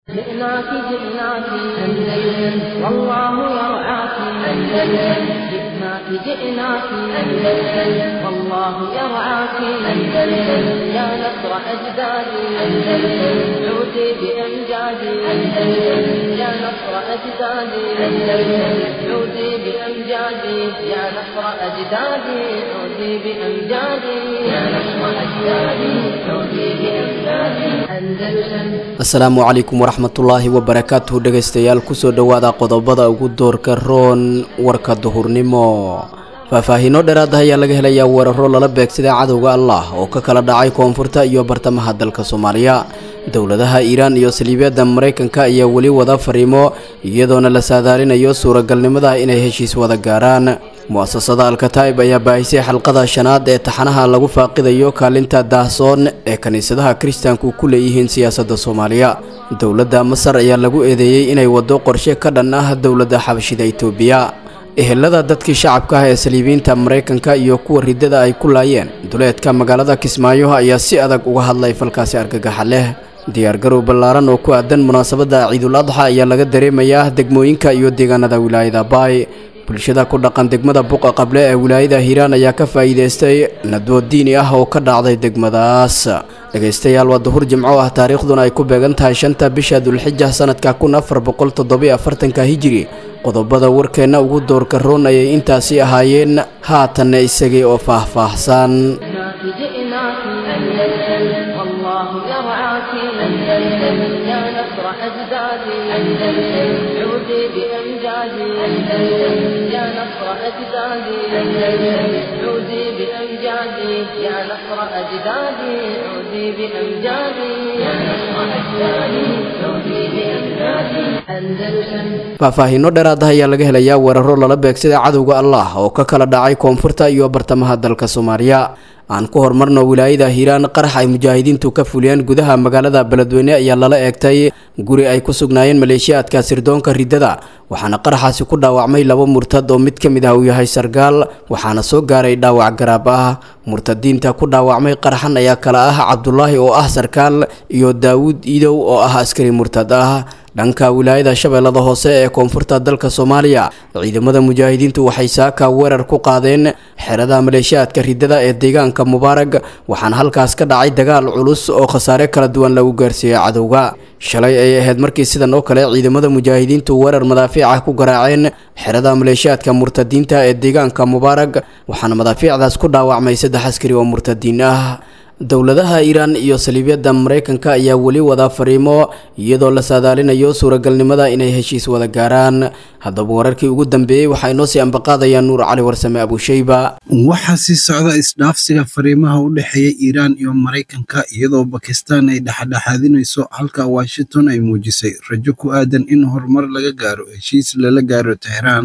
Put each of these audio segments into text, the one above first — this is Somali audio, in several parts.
جئناك جئناك أندلس والله يرعاك أندلس جئناك جئناك أندلس والله يرعاك أندلس يا نصر أجدادي أندلس عودي بأمجادي أندلس يا نصر أجدادي أندلس عودي بأمجادي يا نصر أجدادي عودي بأمجادي يا نصر أجدادي عودي بأمجادي أندلس asalaamu calaykum waraxmatullaahi wabarakaatuhu dhegaystayaal kusoo dhowaada qodobada ugu doorka roon warka duhurnimo faahfaahiino dheeraad ah ayaa laga helayaa weeraro lala beegsaday cadowga allah oo ka kala dhacay koonfurta iyo bartamaha dalka soomaaliya dowladaha iiraan iyo saliibyada maraykanka ayaa weli wada fariimo iyadoona la saadaalinayo suuragalnimada inay heshiis wada gaaraan mu-asasada alkataib ayaa baahisay xalqada shanaad ee taxanaha lagu faaqidayo kaalinta daahsoon ee kiniisadaha kiristaanku ku leeyihiin siyaasadda soomaaliya dowladda masar ayaa lagu eedeeyey inay waddo qorshe ka dhan ah dowladda xabashida itoobiya ehelada dadkii shacabka ah ee saliibiyiinta maraykanka iyo kuwa riddada ay ku laayeen duleedka magaalada kismaayo ayaa si adag uga hadlay falkaasi argagaxa leh diyaargarow ballaaran oo ku aadan munaasabadda ciidul adxa ayaa laga dareemayaa degmooyinka iyo deegaanada wilaayada baay bulshada ku dhaqan degmada buqa qable ee wilaayada hiiraan ayaa ka faa'iidaystay nadwo diini ah oo ka dhacday degmadaas dhegaystayaal waa duhur jimco ah taariikhduna ay ku beegan tahay shanta bisha dulxija sanadka kun afar boqol toddobiyo afartanka hijiri qodobada warkeenna ugu doorka roon ayay intaasi ahaayeen haatanna isagii oo faahfaahsan جئناك جئناك أندلس والله يرعاك أندلس يا نصر أجدادي أندلس عودي بأمجادي أندلس يا نصر أجدادي أندلس عودي بأمجادي يا نصر أجدادي عودي بأمجادي يا نصر أجدادي عودي بأمجادي أندلس faahfaahiino dheeraad ah ayaa laga helayaa weeraro lala beegsaday cadowga allah oo ka kala dhacay koonfurta iyo bartamaha dalka soomaaliya aan ku horumarno wilaayada hiiraan qarax ay mujaahidiintu ka fuliyeen gudaha magaalada beledweyne ayaa lala eegtay guri ay ku sugnaayeen maleeshiyaadka sirdoonka riddada waxaana qaraxaasi ku dhaawacmay laba murtad oo mid ka mid ah uu yahay sargaal waxaana soo gaaray dhaawac garaab ah murtadiinta ku dhaawacmay qaraxan ayaa kala ah cabdulaahi oo ah sarkaal iyo daawuud iidow oo ah askari murtad ah dhanka wilaayada shabeellada hoose ee koonfurta dalka soomaaliya ciidamada mujaahidiintu waxay saaka weerar ku qaadeen xerada maleeshiyaadka riddada ee deegaanka mubaarag waxaana halkaas ka dhacay dagaal culus oo khasaare kala duwan lagu gaarsiiyey cadowga shalay ay ahayd markii sidan oo kale ciidamada mujaahidiintu weerar madaafiic ah ku garaaceen xerada maleeshiyaadka murtadiinta ee deegaanka mubaarag waxaana madaafiicdaas ku dhaawacmay saddex askari oo murtadiin ah dowladaha iiraan iyo saliibyada maraykanka ayaa weli wada fariimo iyadoo la saadaalinayo suuragalnimada inay heshiis wada gaaraan haddaba wararkii ugu dambeeyey waxaa inoo sii ambaqaadaya nuur cali warsame abusheyba waxaa sii socda isdhaafsiga fariimaha u dhexeeya iiraan iyo maraykanka iyadoo bakistaan ay dhexdhexaadinayso halka washington ay muujisay rajo ku aadan in horumar laga gaaro heshiis lala gaaro tehraan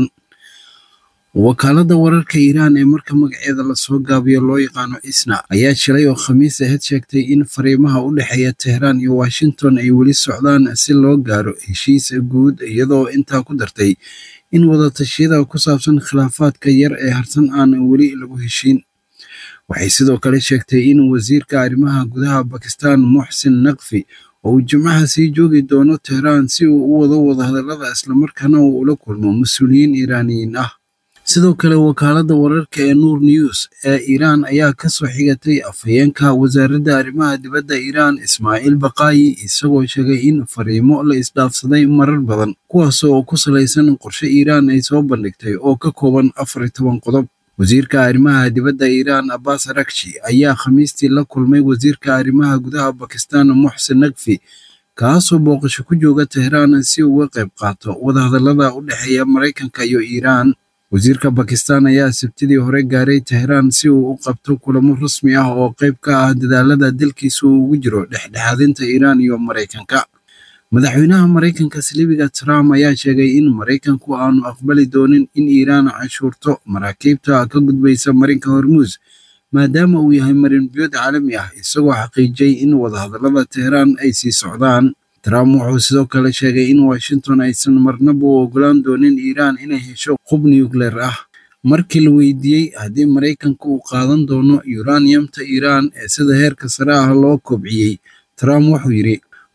wakaaladda wararka iiraan ee marka magaceeda lasoo gaabiyo loo yaqaano isna ayaa shilay oo khamiis aheyd sheegtay in fariimaha u dhexeeya tehraan iyo washington ay weli socdaan si loo gaaro heshiis guud iyadoo intaa ku dartay in wadatashyada ku saabsan khilaafaadka yar ee harsan aan weli lagu heshiin waxay sidoo kale sheegtay in wasiirka arrimaha gudaha bakistan muxsin naqfi oo uu jimcaha sii joogi doono tehraan si uu u wado wadahadallada islamarkaana uu ula kulmo mas-uuliyiin iiraaniyiin ah sidoo kale wakaaladda wararka ee nuur news ee iiraan ayaa ka soo xigatay afhayeenka wasaaradda arrimaha dibadda iiraan ismaaciil baqaayi isagoo sheegay in fariimo la isdhaafsaday marar badan kuwaas oo ku salaysan qorshe iiraan ay soo bandhigtay oo ka kooban afar iyo toban qodob wasiirka arrimaha dibadda iiraan abbas arakshi ayaa khamiistii la kulmay wasiirka arrimaha gudaha bakistan muxsin naqfi kaasoo booqasho ku jooga tehraan si uga qayb qaato wadahadallada u dhexeeya maraykanka iyo iiraan wasiirka bakistan ayaa sabtidii hore gaaray tehraan si uu u qabto kulamo rasmi ah oo qayb ka ah dadaalada dalkiisa uu ugu jiro dhexdhexaadinta iiraan iyo maraykanka madaxweynaha maraykanka saliibiga trump ayaa sheegay in maraykanku aanu aqbali doonin in iiraan cashuurto maraakiibta ka gudbaysa marinka hormuus maadaama uu yahay marin biyood caalami ah isagoo xaqiijiyey in wadahadallada tehraan ay sii socdaan trump wuxuu sidoo kale sheegay in washington aysan marnaba u ogolaan doonin iiraan inay hesho qub nucleer ah markii la weydiiyey haddii maraykanka uu qaadan doono uraniumta iiraan ee sida heerka sare ah loo kobciyey trump wuxuu yidhi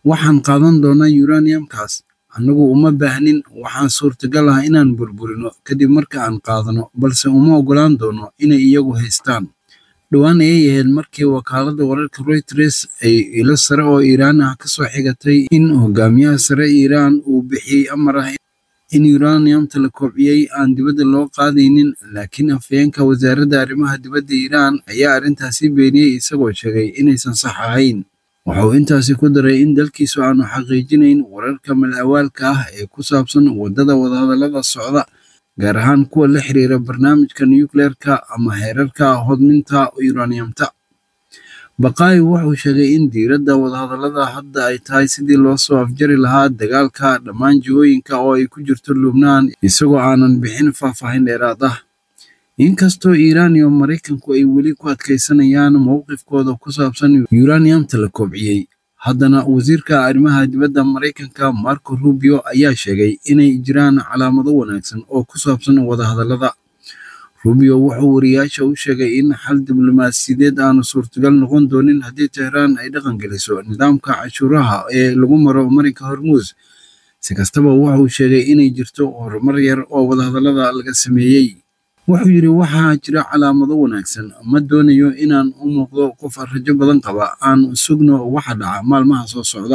waxaan qaadan doonaa uraniumkaas annagu uma baahnin waxaan suurtagal ah inaan burburino kadib marka aan qaadano balse uma oggolaan doono inay iyagu haystaan dhowaan ayay ahayd markii wakaaladda wararka reuters ay ilo sare oo iiraan ah ka soo xigatay in hogaamiyaha sare iiraan uu bixiyey amar ah in uraniumta la koobciyey aan dibadda loo qaadaynin laakiin afhayeenka wasaaradda arrimaha dibadda iiraan ayaa arrintaasi beeniyey isagoo sheegay inaysan sax ahayn waxa uu intaasi ku daray in dalkiisu aanu xaqiijinayn wararka mal-awaalka ah ee ku saabsan waddada wadahadallada socda gaar ahaan kuwa la xiriira barnaamijka nucleerka ama heerarka hodminta uraniumta baqaayi wuxuu sheegay in diiradda wadahadallada hadda ay tahay sidii loo soo afjari lahaa dagaalka dhammaan jihooyinka oo ay ku jirto lubnaan isagoo aanan bixin faahfaahin dheeraad ah inkastoo iiraan iyo maraykanku ay weli ku adkaysanayaan mowqifkooda ku saabsan uraniumta la koobciyey haddana wasiirka arrimaha dibadda maraykanka marco rubio ayaa sheegay inay jiraan calaamado wanaagsan oo ku saabsan wadahadallada rubio wuxuu wariyaasha u sheegay in xal diblomaasiyadeed aanu suurtagal noqon doonin haddii tehraan ay dhaqan geliso nidaamka cashuuraha ee lagu maro marinka hormuus si kastaba wuxuu sheegay inay jirto horumar yar oo wadahadallada laga sameeyey wuxuu yidhi waxaa jira calaamado wanaagsan ma doonayo inaan u muuqdo qof rajo badan qaba aan sugno waxa dhaca maalmaha soo socda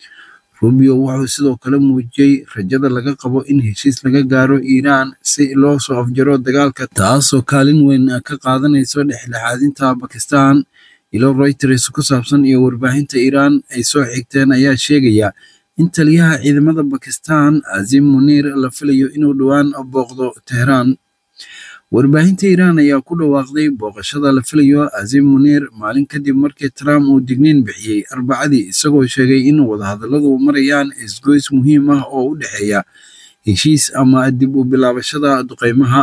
rubio wuxuu sidoo kale muujiyey rajada laga qabo in heshiis laga gaaro iiraan si loo soo afjaro dagaalka taasoo kaalin weyn ka qaadanayso dhexdhexaadinta bakistan ilo reuters ku saabsan iyo warbaahinta iiraan ay soo xigteen ayaa sheegaya in taliyaha ciidamada bakistan azim muniir la filayo inuu dhowaan booqdo tehraan warbaahinta iiraan ayaa ku dhawaaqday booqashada la filayo azim muniir maalin kadib markii trump uu digniin bixiyey arbacadii isagoo sheegay in wadahadalladu marayaan isgoys muhiim ah oo u dhexeeya heshiis ama dib u bilaabashada duqeymaha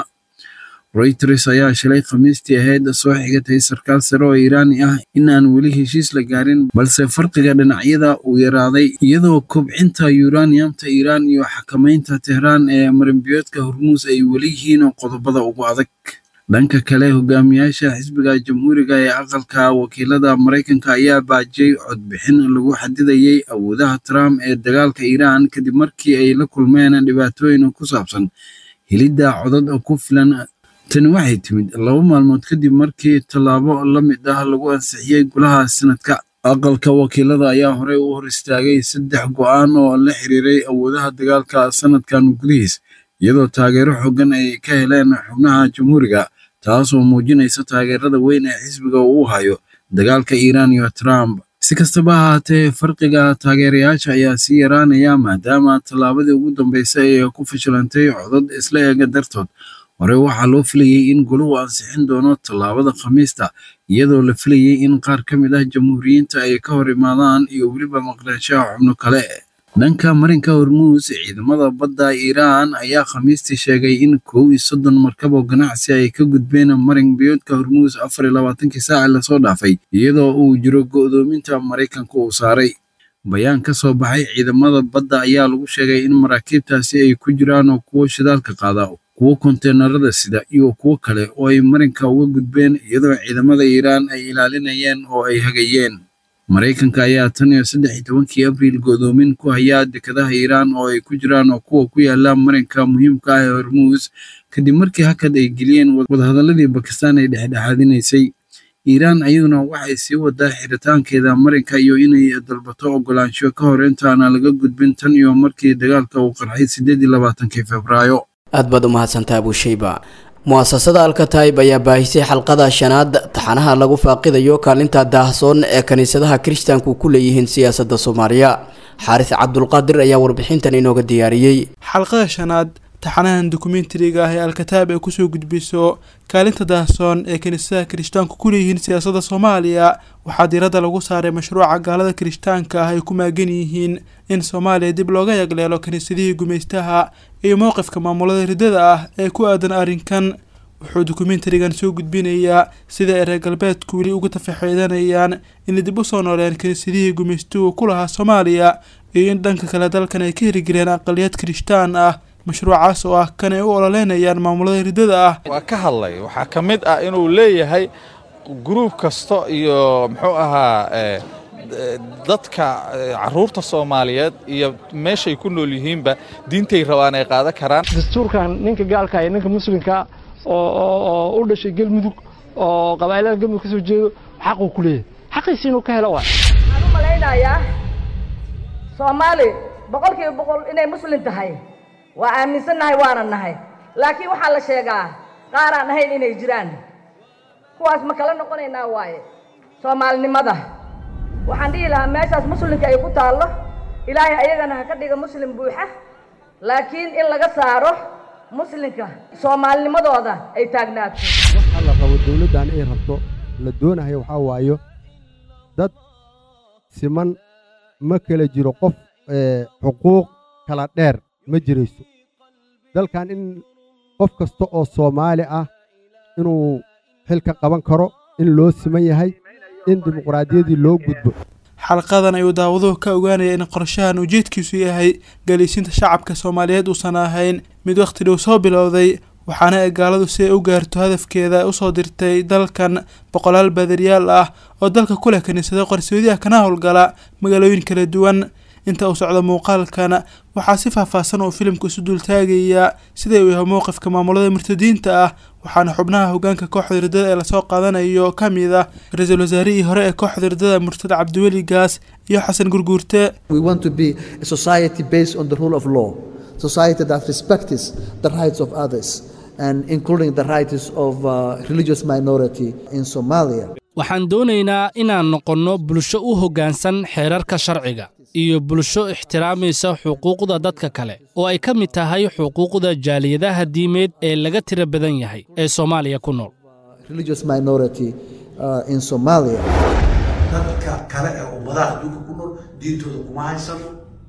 reuters ayaa shalay khamiistii ahayd soo xigatay sarkaal sare oo iiraani ah in aan weli heshiis la gaarin balse farqiga dhinacyada uu yaraaday iyadoo kobcinta uraniumta iiraan iyo xakamaynta tehraan ee marinbiyoodka hormuus ay weli yihiin qodobada ugu adag dhanka kale hogaamiyaasha xisbiga jamhuuriga ee aqalka wakiilada maraykanka ayaa baajiyey codbixin lagu xadidayey awoodaha trump ee dagaalka iiraan kadib markii ay la kulmeen dhibaatooyin ku saabsan helidda codad ku filan tani waxay timid laba maalmood kadib markii tallaabo la mid ah lagu ansixiyey golaha sanadka aqalka wakiilada ayaa horey u hor istaagay saddex go'aan oo la xiriiray awoodaha dagaalka sanadkan gudihiis iyadoo taageero xoogan ay ka heleen xubnaha jamhuuriga taasoo muujinaysa taageerada weyn ee xisbiga uu hayo dagaalka iiraan iyo trump si kastaba ahaatee farqiga taageerayaasha ayaa sii yaraanaya maadaama tallaabadii ugu dambeysay ay ku fashilantay codad isla eega dartood hore waxaa loo filayey in goluhu ansixin doono tallaabada khamiista iyadoo la filayey in qaar ka mid ah jamhuuriyiinta ay ka hor imaadaan iyo weliba maqnaanshaha xubno kale dhanka marinka hormuus ciidamada badda iiraan ayaa khamiistii sheegay in kow iyo soddon markab oo ganacsi ay ka gudbeen marin biyoodka hormuus afar iyo labaatankii saaci lasoo dhaafay iyadoo uu jiro go'doominta maraykanka uu saaray bayaan ka soo baxay ciidamada badda ayaa lagu sheegay in maraakiibtaasi ay ku jiraan oo kuwo shidaalka qaada kuwo konteenarada sida iyo kuwo kale oo ay marinka uga gudbeen iyadoo ciidamada iiraan ay ilaalinayeen oo ay hagayeen maraykanka ayaa tan iyo saddex iyo tobankii abriil go'doomin ku hayaa dekadaha iiraan oo ay ku jiraan oo kuwa ku yaala marinka muhiimka ah ee hormuus kadib markii hakad ay geliyeen wadahadalladii bakistaan ay dhexdhexaadinaysay iiraan ayaduna waxay sii wadaa xiritaankeeda marinka iyo inay dalbato ogolaansho ka hor intaana laga gudbin tan iyo markii dagaalka uu qarxay siddeed iyo labaatankii febraayo aad baad u mahadsantaa abushayba mu'asasada alkataib ayaa baahisay xalqada shanaad taxanaha lagu faaqidayo kaalinta daahsoon ee kiniisadaha kiristaanku ku leeyihiin siyaasadda soomaaliya xaaris cabdulqaadir ayaa warbixintan inooga diyaariyey xalqada shanaad taxanahan dokumentariga ah ee alkataib ay kusoo gudbiso kaalinta daahsoon ee kiniisadaha kirishtaanku ku leeyihiin siyaasadda soomaaliya waxaa diiradda lagu saaray mashruuca gaalada kirishtaanka ah ay ku maagan yihiin in soomaaliya dib looga yagleelo kiniisadihii gumaystaha iyo mowqifka maamulada riddada ah ee ku aadan arrinkan wuxuu dokumentarigan soo gudbinayaa sida ay reer galbeedku weli uga tafaxeedanayaan inay dib u soo nooleen kiniisadihii gumaystuhu ku lahaa soomaaliya iyo in dhanka kale dalkan ay ka hirgeliyeen aqaliyad kirishtaan ah mashruucaas oo ah kan ay u ololeynayaan maamulada riddada ah waa ka hadlay waxaa ka mid ah inuu leeyahay gruub kasta iyo muxuu ahaa dadka caruurta soomaaliyeed iyo meeshay ku nool yihiinba diintay rabaan ay qaadan karaan dastuurkan ninka gaalka iyo ninka muslimka oo u dhashay galmudug oo qabaa'ilada galmudug ka soo jeedo xaquu ku leeyahay xaqiisi inuu ka helo waa waxaan u malaynayaa soomaali boqol kiiba boqol inay muslim tahay waa aaminsannahay waana nahay laakiin waxaa la sheegaa qaaraan ahayn inay jiraan kuwaas ma kala noqonaynaa waaye soomaalinimada waxaan dhihi lahaa meeshaas muslimka ay ku taallo ilaahay ayagana ha ka dhiga muslim buuxa laakiin in laga saaro muslimka soomaalinimadooda ay taagnaato waxaa la rabo dawladdan ay rabto la doonayo waxaa waayo dad siman ma kala jiro qof xuquuq kala dheer ma jirayso dalkan in qof kasta oo soomaali ah inuu xilka qaban karo in loo siman yahay in dimuqraadiyaddii loo gudbo xalqadan ayuu daawaduhu ka ogaanaya in qorshahan ujeedkiisu yahay galiisinta shacabka soomaaliyeed uusan ahayn mid wakhti dhow soo bilowday waxaana ay gaaladu si ay u gaarto hadafkeeda usoo dirtay dalkan boqolaal baadariyaal ah oo dalka ku leh kiniisado qarsoodiyaha kana howlgala magaalooyin kala duwan inta uu socdo muuqaalkan waxaa si faahfaahsan uu filimku isu dultaagayaa sida uu yahay mowqifka maamulada murtadiinta ah waxaana xubnaha hogaanka kooxda hirdada ee lasoo qaadanayo ka mid ah ra-iisul wasaarihii hore ee kooxda hirdada murtad cabdiweli gaas iyo xasan gurguurte society that respects the rights of others and including the rights of uh, religious minority in Somalia. waxaan doonaynaa inaan noqonno bulsho u hoggaansan xeerarka sharciga iyo bulsho ixtiraamaysa xuquuqda dadka kale oo ay ka mid tahay xuquuqda jaaliyadaha diimeed ee laga tira badan yahay ee soomaaliya ku nool religious minority uh, in Somalia. dadka kale ee ummadaha adduunka ku nool diintooda kuma haysano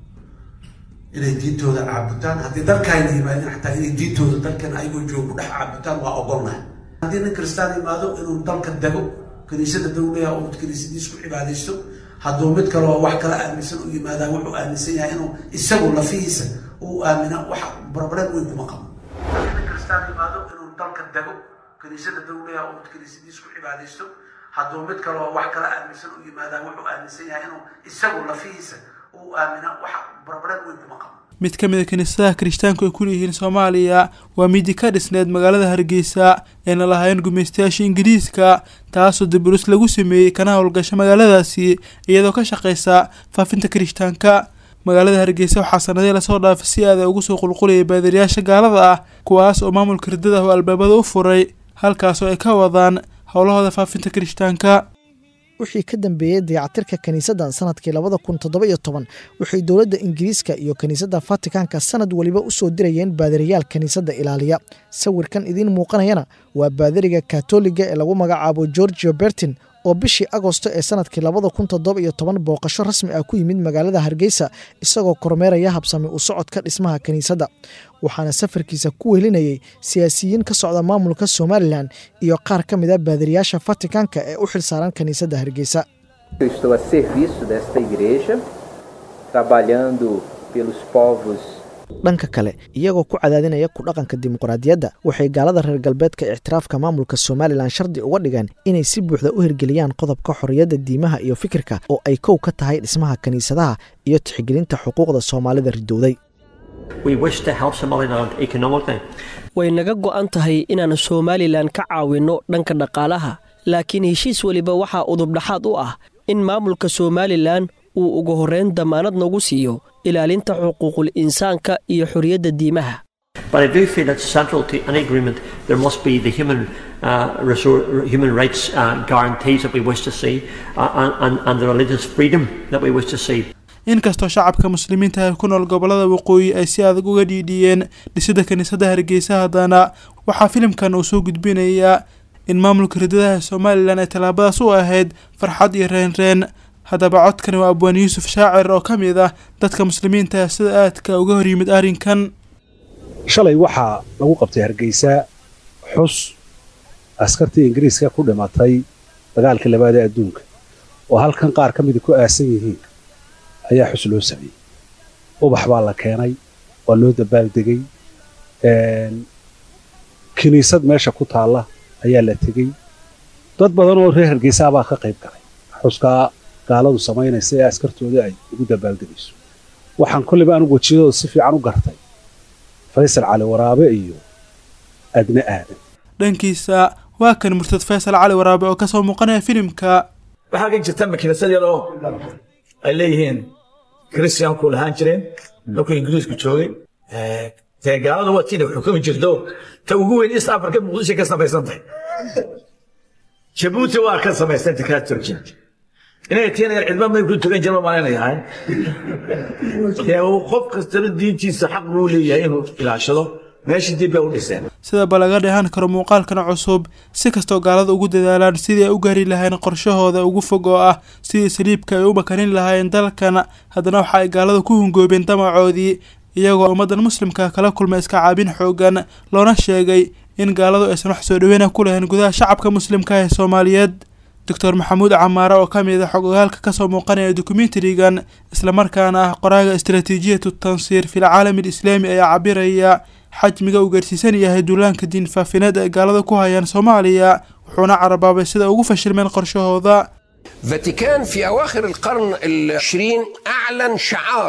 inay diintooda caabutaan haddii dalkaayna yimaadeen xataa inay diintooda dalkan ayagoo joogo ku dhex caabutaan waa ogolnahay haddii nin kristaan yimaado inuu dalka dego kiniisada dawlaha oo kiniisadiis ku cibaadaysto hadduu mid kale oo wax kala aaminsan u yimaadaa wuxuu aaminsan yahay inuu isagu lafihiisa uu aamina wax barbareed weyn kuma qabo haddii nin kristaan yimaado inuu dalka dego kiniisada dawlaha oo kiniisadiis ku cibaadaysto hadduu mid kale oo wax kala aaminsan u yimaadaa wuxuu aaminsan yahay inuu isagu lafihiisa uu aamina wax barbareed weyn kuma qabo mid ka mid a kiniisadaha kirishtaanku ay ku leeyihiin soomaaliya waa midi ka dhisneed magaalada hargeysa eena lahaayeen gumaystayaasha ingiriiska taasoo dibulus lagu sameeyey kana howlgasha magaaladaasi iyadoo ka shaqaysa faafinta kirishtaanka magaalada hargeysa waxaa sanadii lasoo dhaafay si aada ugu soo qulqulayay baadariyaasha gaalada ah kuwaas oo maamulka hirdada oo albaabada u furay halkaasoo ay ka wadaan howlahooda faafinta kirishtaanka wixii ka dambeeyey dayacatirka kiniisaddan sanadkii labada kun toddoba iyo toban waxay dowladda ingiriiska iyo kiniisadda fatikaanka sanad weliba u soo dirayeen baadariyaal kiniisadda ilaaliya sawirkan idiin muuqanayana waa baadariga katoliga ee lagu magacaabo georgio bertin oo bishii agosto ee sanadkii labada kun toddoba iyo toban booqasho rasmi ah ku yimid magaalada hargeysa isagoo kormeeraya habsami u socodka dhismaha kiniisadda waxaana safarkiisa ku wehelinayay siyaasiyiin ka socda maamulka somalilan iyo qaar ka mid a baadariyaasha fatikaanka ee u xilsaaran kiniisadda hargeysa estou a serviço desta igreja trabalhando pelos povos dhanka kale iyagoo ku cadaadinaya ku dhaqanka dimuqraadiyadda waxay gaalada reer galbeedka ictiraafka maamulka somalilan shardi uga dhigeen inay si buuxda u hirgeliyaan qodobka xorriyadda diimaha iyo fikirka oo ay kow ka tahay dhismaha kiniisadaha iyo tixgelinta xuquuqda soomaalida ridowday way naga go'an tahay inaan somalilan ka caawinno dhanka dhaqaalaha laakiin heshiis weliba waxaa udubdhaxaad u ah in maamulka somalilan uu ugu horrayn damaanad nagu siiyo ilaalinta xuquuqul insaanka iyo xorriyadda diimaha But I do feel that central to any agreement there must be the human, uh, resor- human rights uh, guarantees that we wish to see uh, and, and, and the religious freedom that we wish to see. inkastoo shacabka muslimiinta ee ku nool gobolada waqooyi ay si adag uga dhiidhiyeen dhisidda kiniisadda hargeysa haddana waxaa filimkan uu soo gudbinayaa in maamulka ridadaha somalilan ay tallaabadaas u ahayd farxad iyo reenreen haddaba codkani waa abwaan yuusuf shaacir oo ka mid ah dadka muslimiinta ee sida aadka uga hor yimid arrinkan shalay waxaa lagu qabtay hargeysa xus askartii ingiriiska ku dhimatay dagaalkii labaad ee adduunka oo halkan qaar ka mida ku aasan yihiin ayaa xus loo sameeyey ubax baa la keenay waa loo dabaaldegay kiniisad meesha ku taalla ayaa la tegey dad badan oo reer hargeysa baa ka qayb galay xuskaa gaaladu samaynaysa ee askartooda ay ugu dabaaldegayso waxaan kolleyba anigu wejiyadooda si fiican u gartay faysal cali waraabe iyo adne aadan dhankiisa waa kan murtad faysal cali waraabe oo kasoo muuqanaya filimka waxaa ka jirta makiinasad yar oo ay leeyihiin christianku lahaan jireen markuu ingiriisku joogay dee gaalada waa tiina xukumi jirto ta ugu weyn east africa muqdisho ka samaysan tahay jabuuti waa ka samaysanta kaa turkiya inay tiina yar cidma may ku tugan jirma malaynayahay dee qof kastaba diintiisa xaq buu leeyahay inuu ilaashado meeshii dib bay u dhiseen sidaba laga dheehan karo muuqaalkan cusub si kastoo gaalada ugu dadaalaan sidii ay u gaari lahayn qorshahooda ugu fog oo ah sidii saliibka ay u makanin lahaayeen dalkan haddana waxa ay gaalada ku hungoobeen damacoodii iyagoo ummaddan muslimka kala kulmay iska caabin xoogan loona sheegay in gaaladu aysan wax soo dhaweyna ku lahayn gudaha shacabka muslimka ee soomaaliyeed doctor maxamuud camaare oo ka mid a xogogaalka kasoo muuqanaya dokumentarigan islamarkaana ah qoraaga istaraatiijiyatu tansiir fil caalami alislaami ayaa cabiraya xajmiga uu gaarsiisan yahay duulaanka diin faafineed ay gaalada ku hayaan soomaaliya wuxuuna carabaabay sida ugu fashilmeen qorshahooda فاتيكان في أواخر القرن العشرين أعلن شعار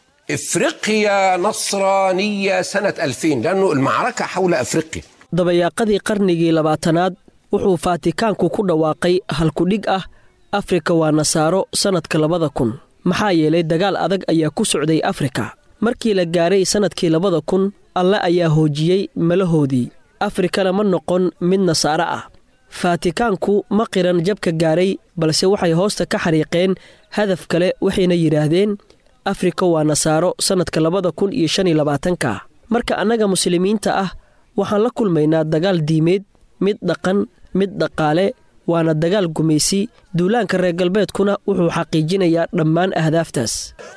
إفريقيا نصرانية سنة 2000 لأنه المعركة حول أفريقيا dabayaaqadii qarnigii labaatanaad wuxuu faatikaanku ku dhawaaqay halkudhig ah afrika waa nasaaro sannadka labada kun maxaa yeelay dagaal adag ayaa ku socday afrika markii la gaaray sannadkii labada kun alle ayaa hoojiyey malahoodii afrikana ma noqon mid nasaaro ah faatikaanku ma qiran jabka gaaray balse waxay hoosta ka xariiqeen hadaf kale waxayna yidhaahdeen afrika waa nasaaro sannadka labada kun iyo shan iyo labaatanka marka annaga muslimiinta ah waxaan la kulmaynaa dagaal diimeed mid dhaqan mid dhaqaale waana dagaal gumaysi duulaanka reer galbeedkuna wuxuu xaqiijinayaa dhammaan ahdaaftaas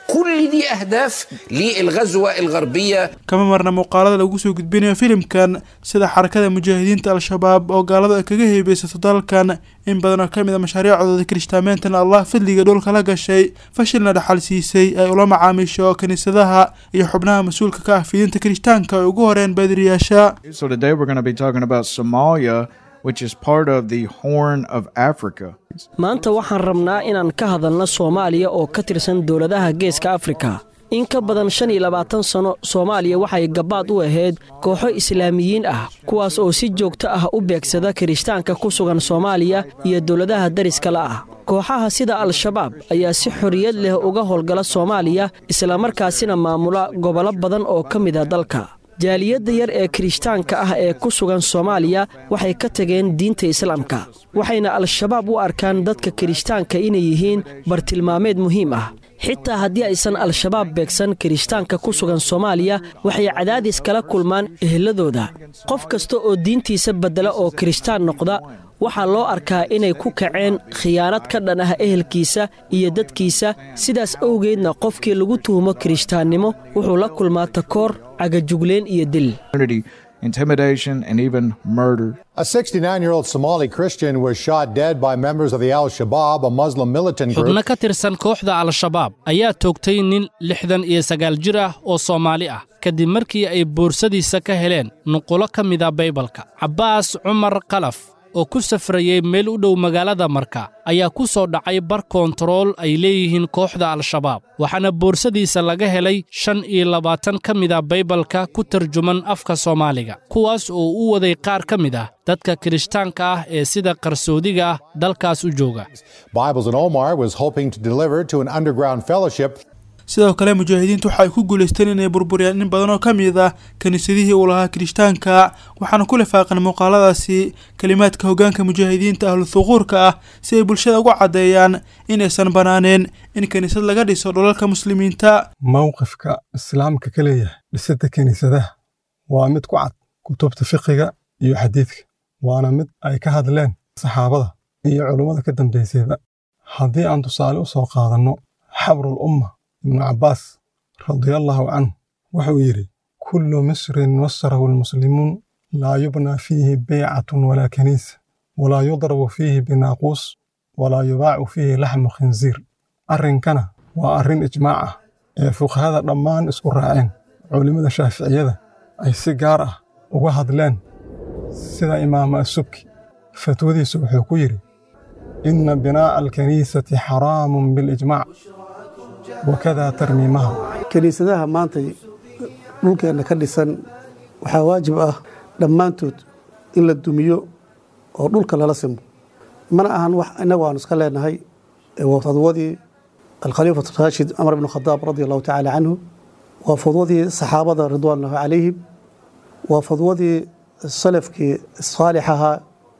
كل دي أهداف للغزوة الغربية kama marna muuqaalada lagu soo gudbinayo filimkan sida xarakada mujaahidiinta al-shabaab oo gaaladu ay kaga heebeysato dalkan in badan oo ka mid a mashaariicdooda kirishtaameentan allah fadliga dhulka la gashay fashilna dhaxal siisay ay ula macaamiisho kiniisadaha iyo xubnaha mas-uulka ka ah fidinta kirishtaanka ay ugu horeen baadiriyaasha So today we're going to be talking about Somalia, which is part of the Horn of Africa. maanta waxaan rabnaa inaan ka hadalno soomaaliya oo ka tirsan dowladaha geeska afrika in ka badan shan iyo labaatan sanno soomaaliya waxay gabaad u ahayd kooxo islaamiyiin ah kuwaas oo si joogto ah u beegsada kirishtaanka ku sugan soomaaliya iyo dowladaha dariska la ah kooxaha sida al-shabaab ayaa si xorriyad leh uga howlgala soomaaliya islamarkaasina maamula gobollo badan oo ka mid a dalka jaaliyadda yar ee kirishtaanka ah ee ku sugan soomaaliya waxay ka tageen diinta islaamka waxayna al-shabaab u arkaan dadka kirishtaanka inay yihiin bartilmaameed muhiim ah xitaa haddii aysan al-shabaab beegsan kirishtaanka ku sugan soomaaliya waxay cadaadis kala kulmaan eheladooda qof kasta oo diintiisa beddela oo kirishtaan noqda waxaa loo arkaa inay ku kaceen khiyaanad ka dhan ah ehelkiisa iyo dadkiisa sidaas awgeedna qofkii lagu tuhumo kirishtaannimo wuxuu la kulmaa takoor cagajugleen iyo dil Community intimidation and even murder. A 69 year old Somali Christian was shot dead by members of the Al Shabaab, a Muslim militant xubno group. ka tirsan kooxda al-shabaab ayaa toogtay nin lixdan iyo sagaal jir ah oo soomaali ah kadib markii ay boorsadiisa ka heleen nuqulo ka mida baybalka cabbaas cumar kalaf oo ku safrayey meel u dhow magaalada marka ayaa ku soo dhacay bar koontarool ay leeyihiin kooxda al-shabaab waxaana boorsadiisa laga helay shan iyo labaatan ka mida baybalka ku tarjuman afka soomaaliga kuwaas oo u waday qaar ka mid ah dadka kirishtaanka ah ee sida qarsoodiga ah dalkaas u jooga Bibles in Omar was hoping to deliver to an underground fellowship sidoo kale mujaahidiintu waxa ay ku guulaysteen inay burburiyaan in badan oo ka mid ah kiniisadihii uu lahaa kirishtaanka waxaana ku lifaaqan muuqaaladaasi kelimaadka hoggaanka mujaahidiinta ahlu thuquurka ah si ay bulshada ugu caddeeyaan inaysan bannaaneen in kiniisad laga dhiso dhulalka muslimiinta mowqifka islaamka ka leeyahay dhisidda kiniisadaha waa mid ku cad kutubta fiqiga iyo xadiidka waana mid ay ka hadleen saxaabada iyo culummada ka dambaysayba haddii aan tusaale u soo qaadanno xabrul umma ibnu cabbaas radiallahu canhu wuxuu yidhi kullu misrin wasarahu almuslimuun laa yubnaa fiihi beycatun walaa kaniisa walaa yudrabu fiihi binaaquus walaa yubaacu fiihi laxmu khinsiir arrinkana waa arrin ijmaac ah ee fuqahada dhammaan isku raaceen culimmada shaaficiyada ay si gaar ah uga hadleen sida imaama asubki fatwadiisu wuxuu ku yidhi ina binaa'a alkaniisati xaraamun bilijmaac wakada tarmiimaha kiniisadaha maanta dhulkeenna ka dhisan waxaa waajib ah dhammaantood in la dumiyo oo dhulka lala simo mana ahan wax innagu aanu iska leenahay waa fadwadii alkhaliifatu raashid cumar bn khadaab radi allahu tacaala canhu waa fadwadii saxaabada ridwaanllahi calayhim waa fadwadii salafkii saalix ahaa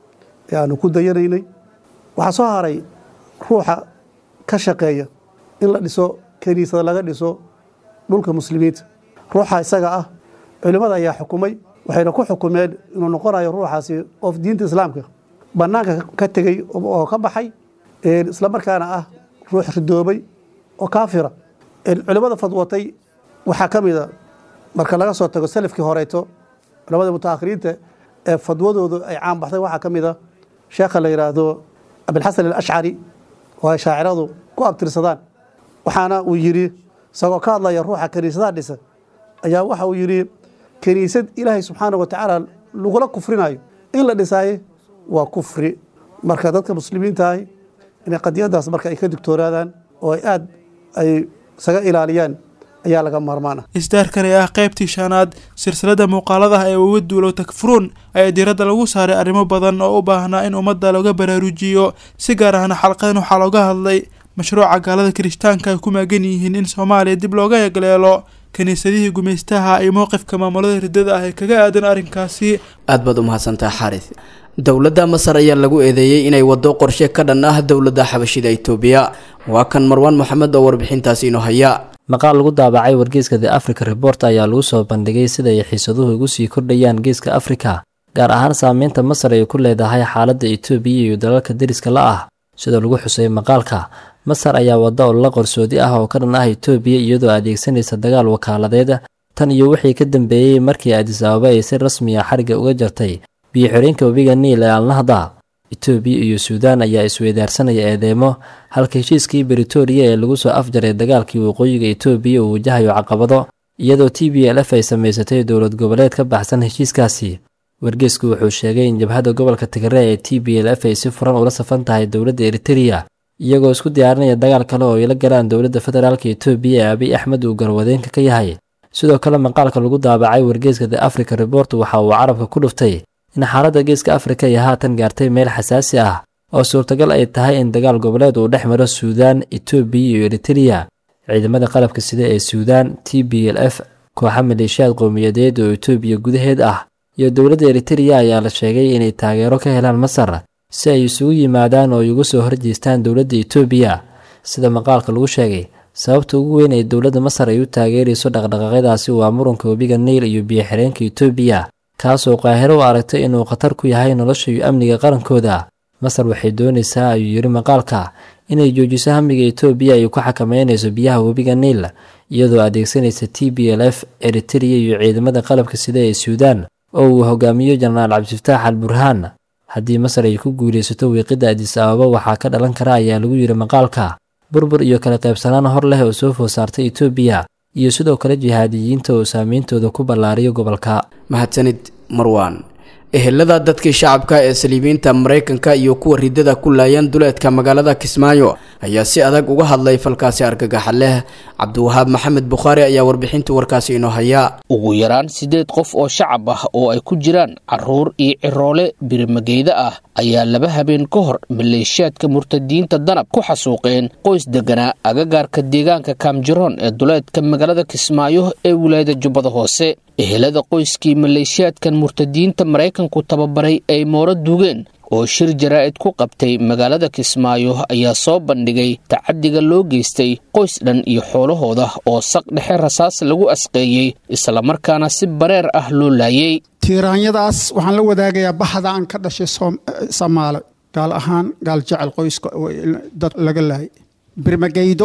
ee aanu ku dayanaynay waxaa soo haray ruuxa ka shaqeeya in la dhiso kaniisada laga dhiso dhulka muslimiinta ruuxa isaga ah culimmada ayaa xukumay waxayna ku xukumeen inuu noqonayo ruuxaasi qof diinta islaamka bannaanka ka tegey oo ka baxay isla markaana ah ruux ridoobay oo kaafira culimmada fadwatay waxaa ka mida marka laga soo tago salafkii horeeto culamada mutaakhiriinta ee fadwadoodu ay caan baxday waxaa ka mida sheekha la yidhaahdo abilxasan alashcari oo ay shaaciradu ku abtirsadaan waxaana uu yidhi isagoo ka hadlaya ruuxa kaniisadaha dhisa ayaa waxa uu yidhi kaniisad ilaahay subxaana wa tacaala lagula kufrinayo in la dhisaaye waa kufri marka dadka muslimiinta ahi inay qadiyadaas marka ay ka digtoonaadaan oo ay aad ay isaga ilaaliyaan ayaa laga maarmaan ah isdaarkan ee ah qaybtii shanaad silsilada muuqaaladaha ee uga duulow takfuruun ayaa diiradda lagu saaray arrimo badan oo u baahnaa in ummadda looga baraarujiyo si gaar ahna xalqadan waxaa looga hadlay mashruuca gaalada kirishtaanka ay ku maagan yihiin in soomaaliya dib looga egleelo kiniisadihii gumaystaha iyo mowqifka maamulada riddada ah ee kaga aadan arrinkaasi aad baad u mahadsantaha xaaris dowladda masar ayaa lagu eedeeyey inay waddo qorshe ka dhan ah dowladda xabashida itoobiya waa kan marwaan moxamed oo warbixintaasi inoo haya maqaal lagu daabacay wargeyska the africa report ayaa lagu soo bandhigay sida ay xiisaduhu ugu sii kordhayaan geeska afrika gaar ahaan saameynta masar ay ku leedahay xaaladda itoobiya iyo dalalka deriska la ah sida lagu xusay maqaalka masar ayaa wadda olala qarsoodi ah oo ka dhan ah itoobiya iyadoo adeegsanaysa dagaal wakaaladeed tan iyo wixii ka dambeeyey markii adis ababa ay si rasmi a xariga uga jartay biyo-xireenka webiga niil ee alnahda itoobiya iyo suudaan ayaa isweydaarsanaya eedeemo halka heshiiskii britoria ee lagu soo afjaray dagaalkii waqooyiga itoobiya uu wajahayo caqabado iyadoo t b l f ay samaysatay dowlad goboleed ka baxsan heshiiskaasi wargeysku wuxuu sheegay in jabhadda gobolka tigre ee t b l f ay si furan ula safan tahay dowladda eritereya iyagoo isku diyaarinaya dagaal kale oo ay la galaan dowladda federaalka itoobiya ee abiy axmed uu garwadeenka ka yahay sidoo kale maqaalka lagu daabacay wargeyska the africa report waxa uu carabka ku dhuftay in xaaladda geeska afrika ay haatan gaartay meel xasaasi ah oo suurtagal ay tahay in dagaal goboleed uu dhex maro suudaan itoobiya iyo eritereya ciidamada qalabka sida ee suudaan t b l f kooxa maleeshiyaad qowmiyadeed oo itoobiya gudaheed ah iyo dowladda eritereya ayaa la sheegay inay taageero ka helaan masar si ay isugu yimaadaan oo ay uga soo horjeestaan dowladda itoobiya sida maqaalka lagu sheegay sababta ugu weyn ee dowladda masar ay u taageerayso dhaqdhaqaaqyadaasi waa muranka webiga niil iyo biyo-xireenka itoobiya kaasoo qaahiro u aragtay inuu khatar ku yahay nolosha iyo amniga qarankooda masar waxay doonaysaa ayuu yidhi maqaalka inay joojiso hamiga itoobiya ay ku xakameynayso biyaha webiga niil iyadoo adeegsanaysa t b l f eritereya iyo ciidamada qalabka sida ee suudaan oo uu hogaamiyo jenaraal cabdifataax al burhaan haddii masar ay ku guulaysato wiiqidda adis ababa waxaa ka dhalan kara ayaa lagu yidhi maqaalka burbur iyo kala qaybsanaan hor leh oo soo food saartay itoobiya iyo sidoo kale jihaadiyiinta oo saameyntooda ku ballaariyo gobolka mahadsanid marwaan ehelada dadkii shacabka ee saliibiinta maraykanka iyo kuwa ridada ku laayaan duleedka magaalada kismaayo ayaa si adag uga hadlay falkaasi argagaxa leh cabdiwahaab maxamed bukhaari ayaa warbixinta warkaasi inoo haya ugu yaraan siddeed qof oo shacab ah oo ay ku jiraan caruur iyo ciroole birimageyda ah ayaa laba habeen ka hor maleeshiyaadka murtadiinta danab ku xasuuqeen qoys deganaa agagaarka deegaanka kaamjiroon ee duleedka magaalada kismaayo ee wilaayada jubbada hoose ehelada qoyskii maleeshiyaadkan murtadiinta maraykanku tababaray ay mooro duugeen oo shir jaraa'id ku qabtay magaalada kismaayo ayaa soo bandhigay tacadiga loo geystay qoys dhan iyo xoolahooda oo saq dhexe rasaas lagu asqeeyey islamarkaana si bareer ah loo laayey tiiraanyadaas waxaan la wadaagayaa baxda aan ka dhashay soomaali gaal ahaan gaal jecel qoyska dad laga laayay birmageydo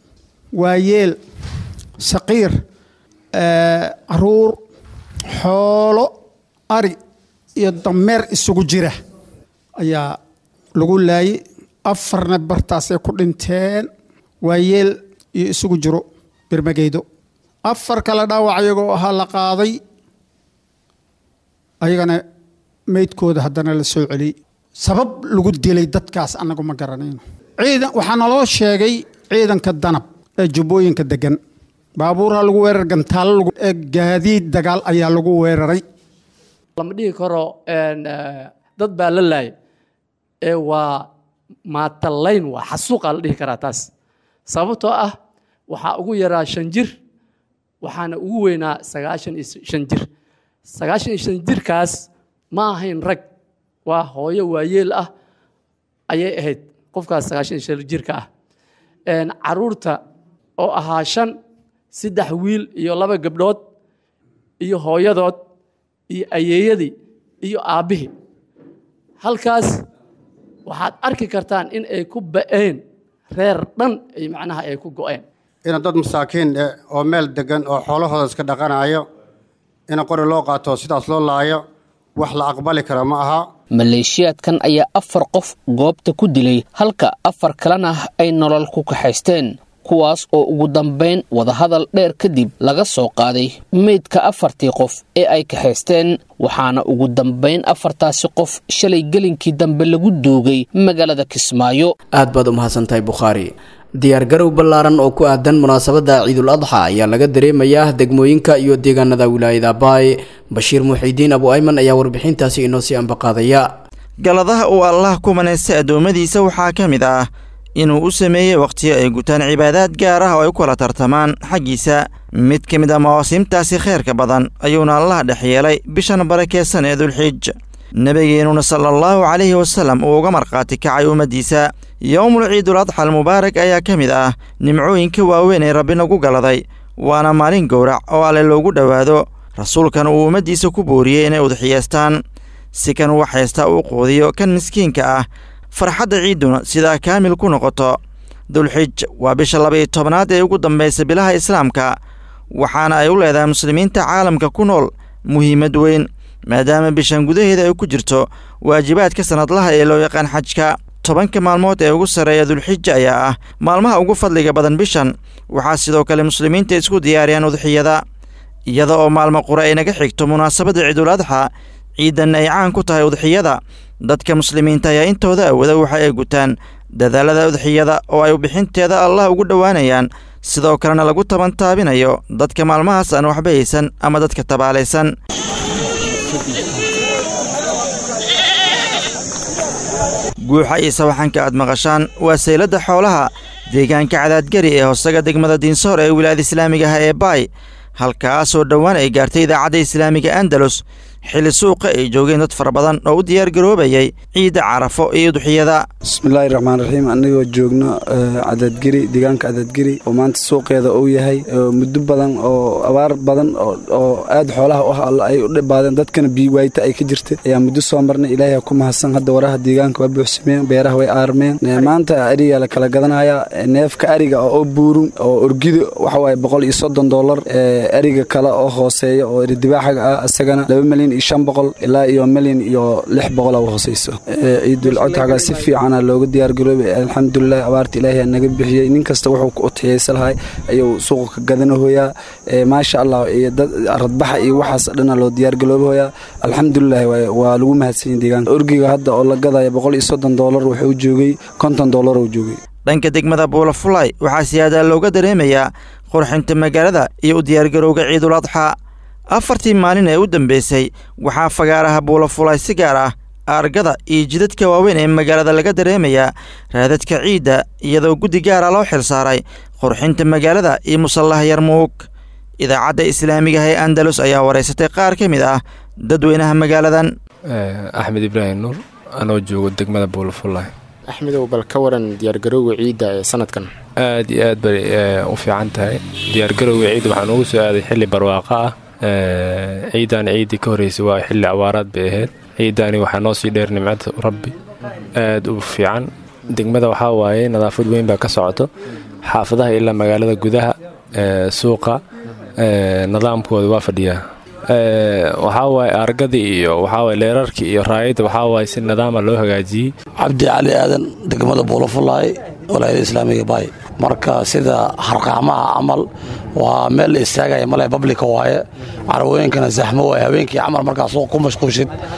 waayeel saqiir caruur xoolo ari iyo dameer isugu jira ayaa lagu laayay afarna bartaasay ku dhinteen waayeel iyo isugu jiro birmageydo afar kale dhaawac iyagoo ahaa la qaaday ayagana meydkooda haddana la soo celiyey sabab lagu dilay dadkaas annagu ma garanayno ciidan waxaa naloo sheegay ciidanka danab ee jubbooyinka degan baabuurha lagu weerar gantaalo gaadiid dagaal ayaa lagu weeraray lama dhihi karo dad baa la laayay ee waa maatalayn waa xasuuqaa la dhihi karaa taas sababtoo ah waxaa ugu yaraa shan jir waxaana ugu weynaa sagaashan iyo shan jir sagaashan iyo shan jirkaas ma ahayn rag waa hooyo waayeel ah ayay ahayd qofkaas sagaashan iyo shan jirka ah caruurta oo ahaa shan saddex wiil iyo laba gabdhood iyo hooyadood iyo ayeeyadii iyo aabbihii halkaas waxaad arki kartaan in ay ku ba'een reer dhan ay macnaha ay ku go'een ina dad masaakiin eh oo meel degan oo xoolahooda iska dhaqanayo ina qori loo qaato sidaas loo laayo wax la aqbali kara ma aha maleeshiyaadkan ayaa afar qof goobta ku dilay halka afar kalena ay nolol ku kaxaysteen kuwaas oo ugu dambayn wadahadal dheer kadib laga soo qaaday meydka afartii qof ee ay kaxaysteen waxaana ugu dambayn afartaasi qof shalay gelinkii dambe lagu duugay magaalada kismaayo aad baad u mahadsantahay bukhaari diyaargarow ballaaran oo ku aadan munaasabadda ciidul adxa ayaa laga dareemayaa degmooyinka iyo deegaanada wilaayada baay bashiir muxiidiin abu ayman ayaa warbixintaasi inoo sii ambaqaadaya galadaha uu allah ku manaystay addoommadiisa waxaa ka mid ah inuu u sameeyey wakhtiyo ay gutaan cibaadaad gaar ah oo ay u kala tartamaan xaggiisa mid ka mid a mawaasiimtaasi khayrka badan ayuuna allah dhex yeelay bishan barakeysan ee dulxiij nebigeenuna sala allahu calayhi wasallam uu uga markhaati kacay ummaddiisa yowmul ciidul adxa almubaarak ayaa ka mid ah nimcooyinka waaweyn ee rabbi nagu galaday waana maalin gowrac oo alle loogu dhowaado rasuulkan uu ummaddiisa ku booriyey inay udxiyeestaan si kan uu haysta uu quudiyo kan miskiinka ah farxadda ciidduna sidaa kaamil ku noqoto dulxij waa bisha laba-iyo tobnaad ee ugu dambaysa bilaha islaamka waxaana ay u leedahay muslimiinta caalamka ku nool muhiimad weyn maadaama bishan gudaheeda ay ku jirto waajibaadka sannadlaha ee loo yaqaan xajka tobanka maalmood ee ugu sarreeya dulxija ayaa ah maalmaha ugu fadliga badan bishan waxaa sidoo kale muslimiinta isku diyaariyaan udxiyada iyada oo maalmo qura ay naga xigto munaasabadda ciidul adxa ciidanna ay caan ku tahay udxiyada dadka muslimiinta ayaa intooda awooda waxa ay gutaan dadaalada udxiyada oo ay bixinteeda allah ugu dhowaanayaan sidoo kalena lagu tabantaabinayo dadka maalmahaas aan waxba haysan ama dadka tabaalaysan guuxa iyo sawaxanka aad maqashaan waa sayladda xoolaha deegaanka cadaadgari ee hoosaga degmada diinsoor ee wilaayada islaamiga ah ee baay halkaasoo dhowaan ay gaartay idaacadda islaamiga andalus xilli suuqa ay joogeen dad fara badan oo u diyaargaroobayay ciidda carafo iyo udxiyada bismillaahi raxmaan raxiim annagoo joogno cadaadgeri deegaanka cadaadgeri oo maanta suuqeeda uu yahay muddo badan oo abaar badan oo aad xoolaha u ah ay u dhibaadeen dadkana biiwaayta ay ka jirta ayaa muddo soo marnay ilaahay ku mahadsan hadda waraha deegaanka waa buuxsameen beeraha way aarmeen maanta ariga la kala gadanaya neefka ariga oo buurun oo orgido waxawaaye boqol iyo soddon doolar ariga kale oo hooseeya oo eridibaaxaga ah isagana laba milyan iyo shan boqol ilaa iyo milyan iyo lix boqol oo hooseyso ciidul codxaga si fiicana looga diyaargaroobay alxamdulilah abaarta ilaahay naga bixiyey nin kasta wuxuu u tixiyeysa lahay ayuu suuqa ka gadanahoyaa maasha allah iyo dad radbaxa iyo waxaas dhana loo diyaargaloobahoyaa alxamdulilah waa lagu mahadsanyahy deegaanka orgiga hadda oo la gadaya boqol iyo soddon doolar wuxuu joogay konton doolar uu joogay dhanka degmada buulafulay waxaa siyaadaa looga dareemayaa qurxinta magaalada iyo u diyaargarowga ciidul adxa afartii maalin ee u dambeysay waxaa fagaaraha buulafulay si gaar ah aargada iyo jidadka waaweyn ee magaalada laga dareemayaa raadadka ciidda iyadoo guddi gaara loo xil saaray qurxinta magaalada iyo musallaha yarmuug idaacadda islaamiga ah ee andalus ayaa waraysatay qaar ka mid ah dadweynaha magaaladan axmed ibraahim nuur anoo joogo degmada buulafulay axmedow bal ka waran diyaargarowga ciidda ee sanadkan aad iyo aad bay u fiican tahay diyaargarowga ciidda waxaa noogu soo aaday xilli barwaaqo ah ciidan ciiddii ka horreysay waa xilli abaaraad bay ahayd ciiddaani waxaa noo sii dheer nimcada rabbi aad u fiican degmada waxaa waaye nadaafad weyn baa ka socoto xaafadaha ilaa magaalada gudaha suuqa nidaamkooda waa fadhiyaa waxaa waaye argadii iyo waxaawaye leerarkii iyo raayadda waxaa waaye si nidaama loo hagaajiyey cabdi cali aadan degmada buulafulaay walaayada islaamiga baay marka sida harqaamaha camal waa meel la istaagaya male bablika waaye carwooyinkana zaxmo waaye habeenkii camal markaa suuq ku mashquushid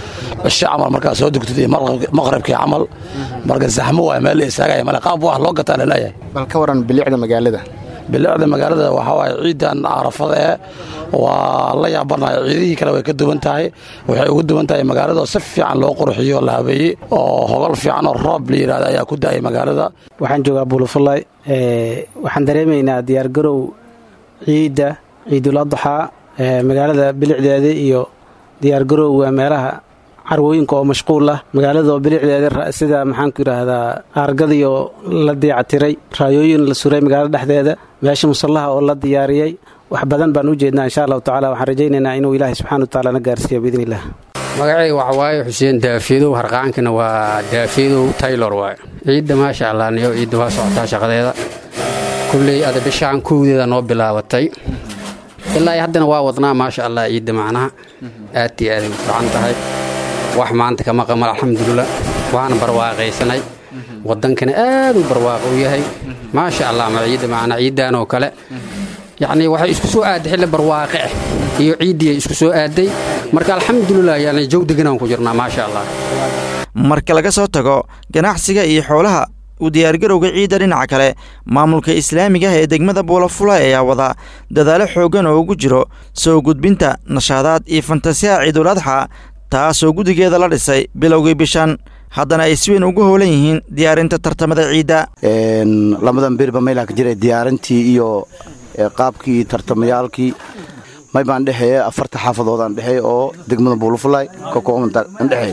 cisho camal markaa soo dugtid iyo maqribkii camal marka zaxmo waay meel la istaagaya male qaab wax loo gataa laleeyahay bal ka waran bilicda magaalada bilicda magaalada waxaa waaye ciidan carafada ee waa la yaabanayo ciidihii kale way ka duwan tahay waxay ugu duwan tahay magaalada oo si fiican loo qurxiyo la habeeyey oo hogol fiican oo roob la yidhahda ayaa ku da'ay magaalada waxaan joogaa buulafulay waxaan dareemaynaa diyaargarow ciidda ciidul adxaa magaalada bilicdeeda iyo diyaargarowga meelaha carwooyinka oo mashquul ah magaalada oo bilicdeeda sida maxaanku yidhaahdaa aargadiyo la diicatiray raayooyin la suray magaalada dhexdeeda meesha musallaha oo la diyaariyey wax badan baan u jeednaa insha allahu tacala waxaan rajaynaynaa inuu ilaahay subxana wa tacaala na gaarsiiyo biidn illah magacayga waxa waaye xuseen daafiyadow harqaankana waa daafiyadow taylor waaye ciidda maasha allah niyo ciidda waa socotaa shaqadeeda kulley ada bishaan kowdeeda noo bilaabatay ilaa haddana waa wadnaa maasha allah ciidda macnaha aad iyo aaday u fiican tahay wax maanta kama qamal alxamdulilah waana barwaaqaysanay waddankana aad u barwaaqo u yahay maasha allah ma ciidda macnaa ciiddan oo kale yacnii waxay isku soo aaday xilli barwaaqe ah iyo ciiddii isku soo aaday marka alxamdulilah yani jow deganaan ku jirnaa maasha allah marka laga soo tago ganacsiga iyo xoolaha u diyaargarowga ciidda dhinaca kale maamulka islaamiga ah ee degmada buulafula ayaa wada dadaalo xooggan oo ugu jiro soo gudbinta nashaadaad iyo fantasiyaha ciidul adxa taasoo guddigeeda la dhisay bilowgii bishan haddana ay si weyn ugu howlan yihiin diyaarinta tartamada ciidda lamadan birba meylaa ka jiray diyaarintii iyo qaabkii tartamayaalkii may baan dhexeeye afarta xaafadood aan dhexeey oo degmada buulafulay ka kooban aan dhexeey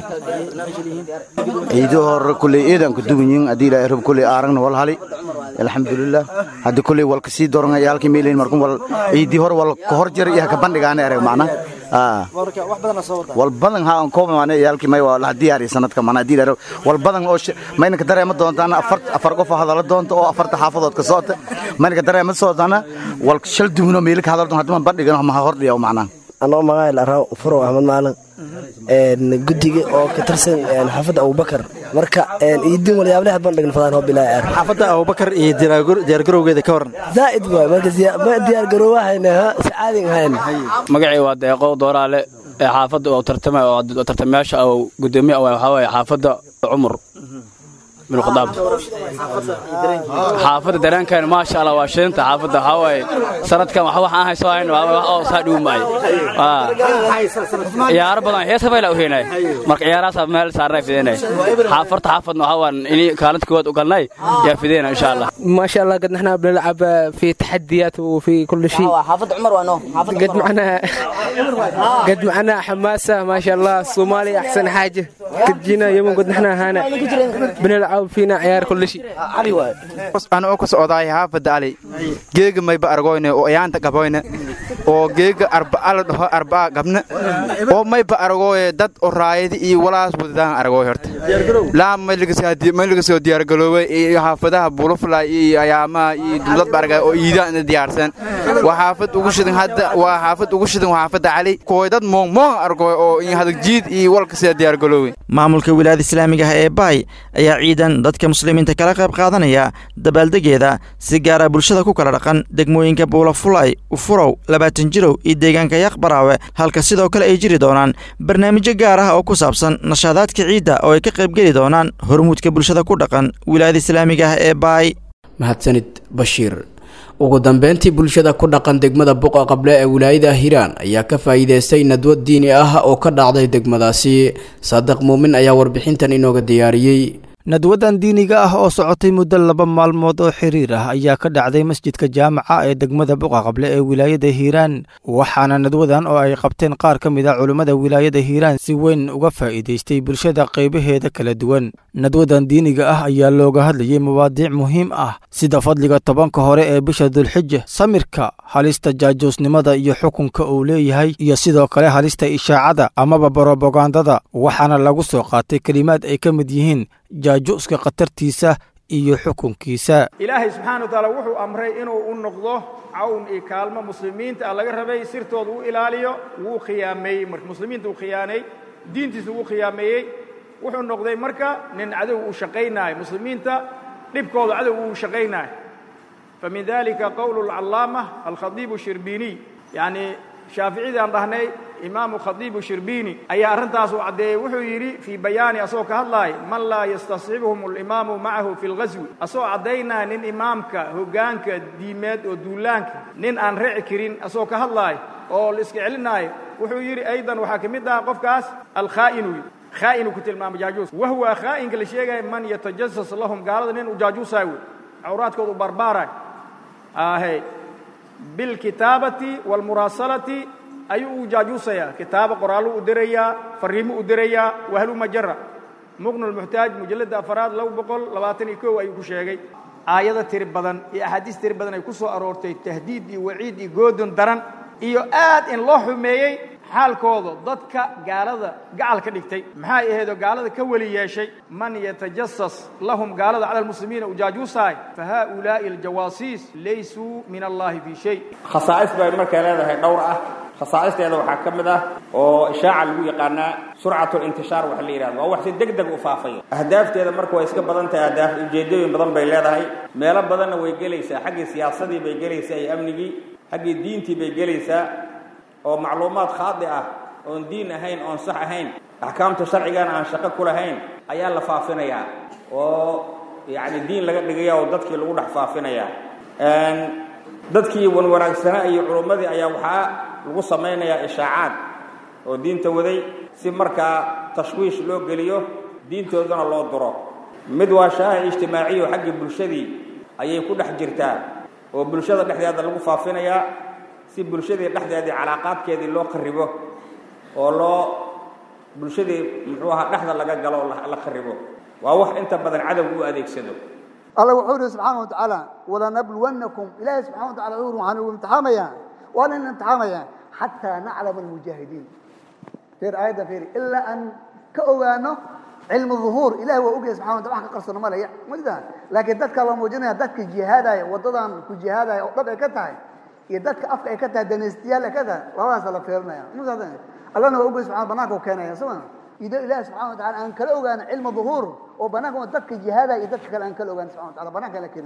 ciidi hore kulley eedaan ku duwan yihiin haddii ilaahay rab kulley aaragna wal hali alxamdulilah haddi kulley wal kasii doran yaalkii meelayn markun wal ciidii hore wal ka hor jira iyo ka bandhigaana ereg macna wal badan ha aan kooba maana yaalkii may waa la diyaariya sanadka macna haddii ilaahay wal badan oo mayna ka dareema doontaan afar afar qof hadala doonta oo afarta xaafadood ka soota mayna ka dareema sootaana wal shal duwno meeli ka hadal doon haddii man bandhigan ma hordhiya macna anoo magaayl araaw furow axmed maalin guddiga oo ka tirsan xaafadda abubakar marka iidin walyaableha bandhign fadaan hoo bilaa aar xaafadda abubakar iyo diyaargarowgeeda ka waran zaa'id waay marka diyaargarowahayna si caadin hayn magacay waa deeqow dooraale ee xaafadda oo tartamay oo tartamayaasha oo gudoomiye waxaa waaye xaafadda cumar bin khadaab xaafadda dareenkeena maasha allah waa shilinta xaafadda waxaa waaye sanadkan wax waxaan hayso hayn wax oo saa dhiwu maay ciyaaro badan heesa fayla u heenay marka ciyaarahaas meel saarnay fideenay xaafarta xaafadna waxaa waan inay kaalinta koowaad u galnay yaa fideena insha allah ما شاء الله قد نحن بنلعب في تحديات وفي كل شيء حافظ عمر وانو قد معنا قد معنا حماسة ما شاء الله الصومالي أحسن حاجة قد جينا يوم قد نحن هنا بنلعب فينا عيار كل شيء aan oo ku socdaay xaafadda ali geega mayba argoyne oo ayaanta qaboyne oo geega arbaa la dhaho arbaa gabne oo mayba argoye dad oo raayadi iyo walaas wadadaan argoy horta laa maylagasoo diyaargaloobay iyo xaafadaha bulufla iyo ayaamaha iyo dowladba argay oo iidaan diyaarsan waa xaafad ugu shidan hadda waa xaafad ugu shidan waa xaafadda cali kooy dad moong moong argoy oo hadag jiid iyo walkasida diyaargaloobay maamulka wilaayada islaamiga ah ee baay ayaa ciidan dadka muslimiinta kala qayb qaadanaya dabaaldegeeda si gaara bulshada ku kala dhaqan degmooyinka buulafulay ufurow labaatan jirow iyo deegaanka yaqbaraawe halka sidoo kale ay jiri doonaan barnaamijyo gaar ah oo ku saabsan nashaadaadka ciidda oo ay ka qaybgeli doonaan hormuudka bulshada ku dhaqan wilaayada islaamiga ah ee baay mahadsanid bashiir ugu dambeyntii bulshada ku dhaqan degmada buqa qable ee wilaayada hiiraan ayaa ka faa'iideystay nadwad diini ah oo ka dhacday degmadaasi saadiq muumin ayaa warbixintan inooga diyaariyey nadwadan diiniga ah oo socotay muddo laba maalmood oo xiriir ah ayaa ka dhacday masjidka jaamaca ee degmada buqaqable ee wilaayada hiiraan waxaana nadwadan oo ay qabteen qaar ka mid a culimmada wilaayada hiiraan si weyn uga faa'iidaystay bulshada qaybaheeda kala duwan nadwadan diiniga ah ayaa looga hadlayay mawaadiic muhiim ah sida fadliga tobanka hore ee bisha dulxija samirka halista jaajuusnimada iyo xukunka uu leeyahay iyo sidoo kale halista ishaacada amaba borobagandada waxaana lagu soo qaatay kelimaad ay ka mid yihiin jaajuuska khatartiisa iyo xukunkiisa ilaahay subxaana wa tacaala wuxuu amray inuu u noqdo cawn iyo kaalmo muslimiinta ah laga rabay sirtooda u ilaaliyo wuu khiyaameeyey marka muslimiinta uu khiyaanay diintiisa wuu khiyaameeyey wuxuu noqday marka nin cadow uu shaqaynaayo muslimiinta dhibkooda cadow uu shaqaynaayo famin dalika qowlu alcallaama alkhadiibu shirbiiniy yacni shaaficiyadii aan dhahnay imaamu khadiibu shirbiini ayaa arrintaas uu caddeeyey wuxuu yidhi fii bayaani asagoo ka hadlaaya man laa yastasxibhum alimaamu macahu fi lghaswi asagoo caddaynaya nin imaamka hoggaanka diimeed oo duulaanka nin aan reci karin asagoo ka hadlaaya oo la iska celinaayo wuxuu yidhi aydan waxaa ka mid ah qofkaas alkhaa'inu khaa'inu ku tilmaama jaajuus wahuwa khaa'inka la sheegaya man yatajasas lahum gaalada nin u jaajuusaay wey cawraadkooda u barbaaraay ahe bilkitaabati waalmuraasalati ayuu u jaajuusayaa kitaaba qoraallo u dirayaa fariimo u dirayaa wahluma jara muqnu lmuxtaaj mujalladda afaraad laba boqol labaatan iyo kow ayuu ku sheegay aayado tiri badan iyo axaadiis tiri badan ay ku soo aroortay tahdiid iyo waciid iyo goodon daran iyo aad in loo xumeeyey xaalkooda dadka gaalada gacal ka dhigtay maxay ahaydoo gaalada ka weli yeeshay man yatajasas lahum gaalada cala almuslimiina u jaajuusaay fa haa'ulaa'i aljawaasiis laysuu min allahi fii shay khasaa'is bay markay leedahay dhowr ah khasaa'isteeda waxaa ka mid ah oo ishaaca lagu yaqaanaa surcatu intishaar waxa la yidhahdo waa wax si deg deg u faafayo ahdaafteeda marka way iska badan tahay ahdaaf ujeeddooyin badan bay leedahay meelo badanna way gelaysaa xaggii siyaasadii bay gelaysaa iyo amnigii xaggii diintii bay gelaysaa oo macluumaad khaadi ah oon diin ahayn oon sax ahayn axkaamta sharcigana aan shaqo ku lahayn ayaa la faafinayaa oo yacni diin laga dhigaya oo dadkii lagu dhex faafinayaa dadkii wanwanaagsanaa iyo culummadii ayaa waxaa lagu samaynayaa ishaacaad oo diinta waday si markaa tashwiish loo geliyo diintoodana loo duro mid waa shaaha ijtimaaciyo xaggii bulshadii ayay ku dhex jirtaa oo bulshada dhexdeeda lagu faafinayaa si bulshadii dhexdeedii calaaqaadkeedii loo qaribo oo loo bulshadii muxuu ahaa dhexda laga galo oo la qaribo waa wax inta badan cadowga u adeegsado الله وحوله سبحانه وتعالى ولنبلونكم إلهي سبحانه وتعالى عور وحانه وامتحاميا وأنا امتحاميا حتى نعلم المجاهدين فير آية فير إلا أن كأوانه علم الظهور إلهي وأوجه سبحانه وتعالى حق قرصنا ما لا مجدا لكن دتك الله موجودين دتك جهاد وضدان كجهاد وضد كتاي يدتك أفك كتاي دنستيال كذا والله سلا فيرنا يا مجدا الله نوجه سبحانه بناك وكان يا سبحانه إذا إله سبحانه وتعالى أن كلا أوجان علم ظهور وبناك ودتك جهاد يدتك كلا أن كلا أوجان سبحانه وتعالى بناك لكن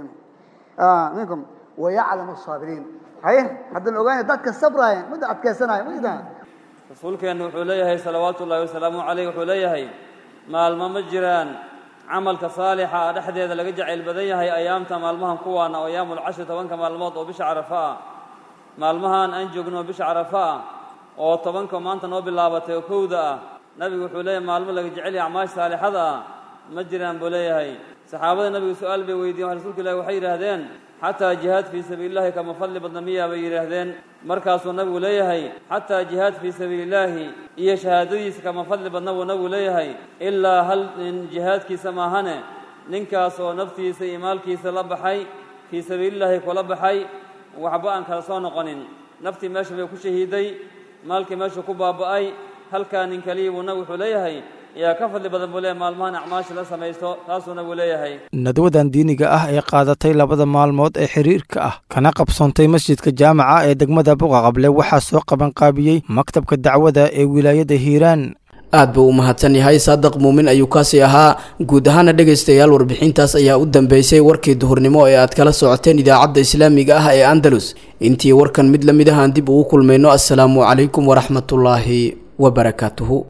آه منكم ويعلم الصابرين هاي حد الأوجان دتك الصبر هاي مدة أتكسنا مجدا rasuulkeennu wuxuu leeyahay salawaatu ullahi wasalaamu caleyh wuxuu leeyahay maalmo ma jiraan camalka saalixa ah dhexdeeda laga jacayl badan yahay ayaamta maalmahan kuwaana oo ayaamulcashri tobanka maalmood oo bisha carafa ah maalmahan aan joogno bisha carafa ah oo tobanka maanta noo bilaabatay oo kowda ah nabigu wuxuu leeyahay maalmo laga jecel yahay acmaash saalixada ah ma jiraan buu leeyahay saxaabada nabigu su-aal bay weydiyen rasuulka ilahi waxay yidhaahdeen xataa jihaad fii sabiilillahi kama fadli badna miyaa bay yidhaahdeen markaasuu nabigu leeyahay xataa jihaad fii sabiilillaahi iyo shahaadadiisa kama fadli badna buu nabigu leeyahay ilaa hal nin jihaadkiisa maahane ninkaas oo naftiisa iyo maalkiisa la baxay fii sabiilillaahi kula baxay waxba aan kala soo noqonin naftii meesha bay ku shahiiday maalkii meesha ku baaba'ay halkaa nin kaliya buu nabigu wuxuu leeyahay yaa ka fadli badan buu leeyahay maalmahan acmaasha la samaysto taasuu nabigu leeyahay nadwadan diiniga ah ee qaadatay labada maalmood ee xiriirka ah kana qabsoontay masjidka jaamaca ee degmada buqaqable waxaa soo qabanqaabiyey maktabka dacwada ee wilaayada hiiraan aad buu u mahadsan yahay saadaq muumin ayuu kaasi ahaa guud ahaana dhegaystayaal warbixintaas ayaa u dambeysay warkii duhurnimo ee aad kala socoteen idaacadda islaamiga ah ee andalus intii warkan mid la mid ah aan dib ugu kulmayno assalaamu calaykum waraxmatullaahi wabarakaatuhu